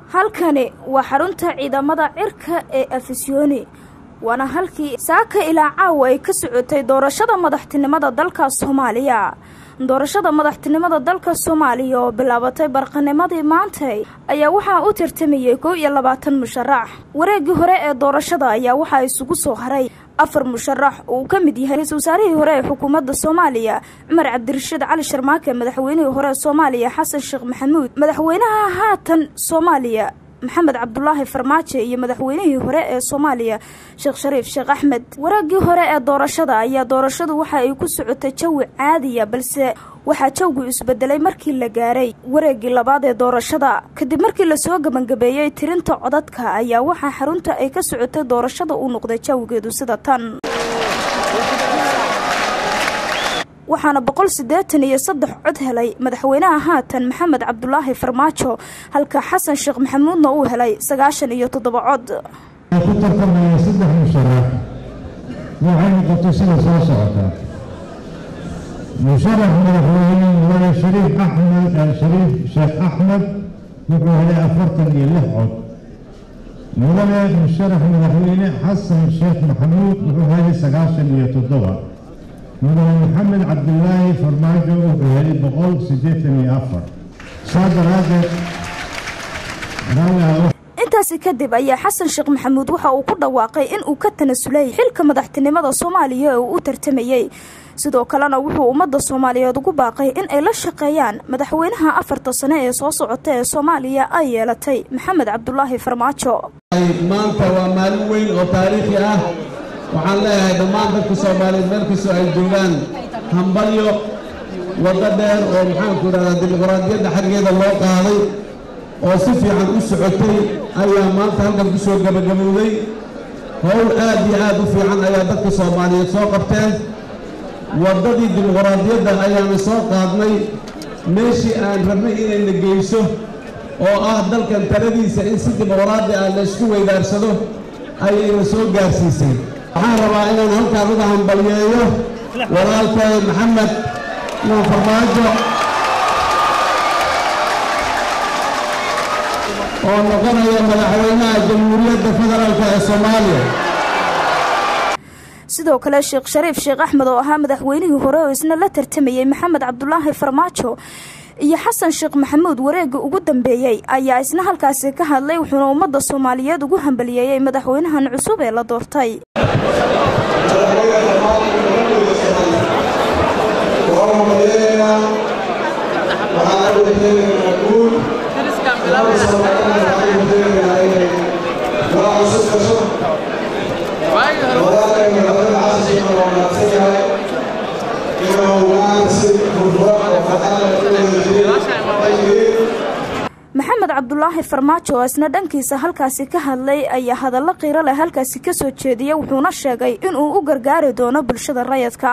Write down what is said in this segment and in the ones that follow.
halkani waa xarunta ciidamada cirka ee afisyooni waana halkii saaka ilaa caawa ay ka socotay doorashada madaxtinimada dalka soomaaliya doorashada madaxtinimada dalka soomaaliya oo bilaabatay barqanimadii maantay ayaa waxaa u tartamayay kow iyo labaatan musharax wareegii hore ee doorashada ayaa waxaa isugu soo haray afar musharax uu ka mid yahay ra-isul wasaarihii hore ee xukuumadda soomaaliya cumar cabdirashiid cali sharmaake madaxweynihii hore ee soomaaliya xasan sheekh maxamuud madaxweynaha haatan soomaaliya maxamed cabdulaahi farmaajo iyo madaxweynihii hore ee soomaaliya sheekh shariif sheekh axmed waraagii hore ee doorashada ayaa doorashadu waxa ay ku socotay jawi caadiya balse waxaa jawgu isbedelay markii la gaaray wareegii labaad ee doorashada kadib markii lasoo gebangabeeyey tirinta codadka ayaa waxaa xarunta ay ka socotay doorashada uu noqday jawigeedu sida tan waxaana boqol siddeetan iyo saddex cod helay madaxweynaha haatan maxamed cabdulaahi farmaajo halka xasan sheekh maxamuudna uu helay sagaashan iyo toddoba cod ku tartamaya saddex musharax waxay noqotay sida soo socota musharax madaxweyne mudane shariif axmed shariif sheekh axmed wuxuu helay afartan iyo lix cod mudane musharax madaxweyne xasan sheekh maxamuud wuxuu helay sagaashan iyo toddoba mudane maxamed cabdilaahi farmaajo wuxuu helay boqol siddeetan iyo afar saa daraadeed intaasi kadib ayaa xasan sheekh maxamuud waxa uu ku dhawaaqay in uu ka tanasulay xilka madaxtinimada soomaaliya ee uu u tartamayey sidoo kalena wuxuu ummadda soomaaliyeed ugu baaqay in ay la shaqeeyaan madaxweynaha afarta sane ee soo socota ee soomaaliya ay yeelatay maxamed cabdulaahi farmaajo maanta waa maalin weyn oo taariikhi ah waxaan leeyahay dhammaan dadka soomaaliyeed meel kastoo ay joogaan hambalyo waddo dheer oo maxaanku idhahdaa dimuqraadiyadda xaggeeda loo qaaday oo si fiican u socotay ayaa maanta halkan ku soo gebagabowday howl aad iyo aad u fiican ayaa dadka soomaaliyeed soo qabteen waddadii dimuqraadiyadda ayaana soo qaadnay meeshii aan rabnay inayna geyso oo ah dalkan taladiisa in si dimuqraadi ah la isku weydaarsado ayayna soo gaarsiisay waxaan rabaa inaan halkaan uga hambalyeeyo walaalkay maxamed nuur farmaajo oo noqonaya madaxweynaha jamhuuriyadda federaalk ee soomaaliya sidoo kale sheekh shariif sheekh axmed oo ahaa madaxweynihii hore oo isna la tartamayey maxamed cabdulaahi farmaajo iyo xasan sheekh maxamuud wareegga ugu dambeeyey ayaa isna halkaasi ka hadlay wuxuuna ummadda soomaaliyeed ugu hambaliyeeyey madaxweynahan cusub ee la doortay maxamed cabdulaahi farmaajo oo isna dhankiisa halkaasi ka hadlay ayaa hadallo qiiro leh halkaasi ka soo jeediyey wuxuuna sheegay inuu u gargaari doono bulshada rayadka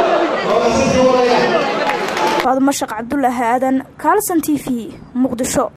mashaq cabdulaahi aadan kaalson t v muqdisho